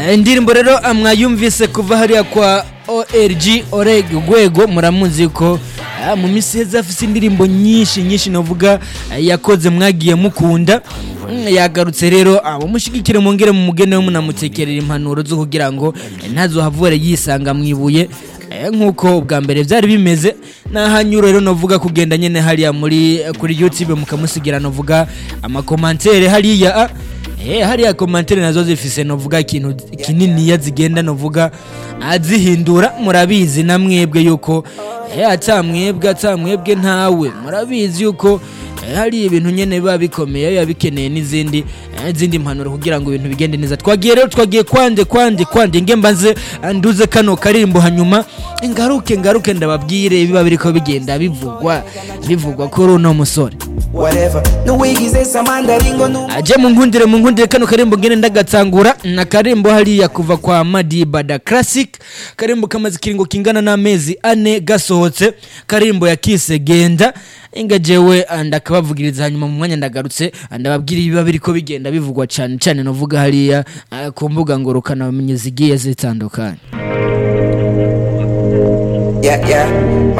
indirimbo rero mwayumvise kuva hariya kwa org oreg urwego muramuzi ko ah, mu minsi heza afise indirimbo nyinshi nyinshi navuga ah, yakoze mwagiye mukunda Mm, yagarutse rero abamushyigikire mungere mu mugene we munamutekerera impanuro zo kugira ngo eh, ntazohavure yisanga mu ibuye Eh, nk'uko ubwa mbere byari bimeze n'ahanyura rero novuga kugenda nyine hariya muri kuri youtube mukamusigira novuga amakomantere hariya ah, Eh, hariya komantere nazo zifise novuga ikintu kininiya zigenda novuga azihindura murabizi na mwebwe yuko eh, ata mwebwe ata mwebwe ntawe murabizi yuko eh, hari ibintu nyene biba bikomeye biba bikeneye n'izindi eh, izindi mpanuro kugira ngo ibintu bigende neza twagiye rero twagiye kwande kwande kwande nge mbanze eh, nduze kano karimbo hanyuma ngaruke ngaruke ndababwire biba biriko bigenda bivugwa bivugwa kuri uno musore whatever nuwigize samandaringo nu aje mu nkundire mu nkundire kano karimbo ngene ndagatangura na karimbo hariya kuva kwa Madiba da Classic karimbo kamaze kiringo kingana n'amezi ane gasohotse karimbo ya Kise genda inga jewe ndakabavugiriza hanyuma mu mwanya ndagarutse ndababwira ibiba biriko bigenda bivugwa cyane cyane novuga hariya ah, ku mbuga ngorokana bamenye zigiye zitandukanye yeah yeah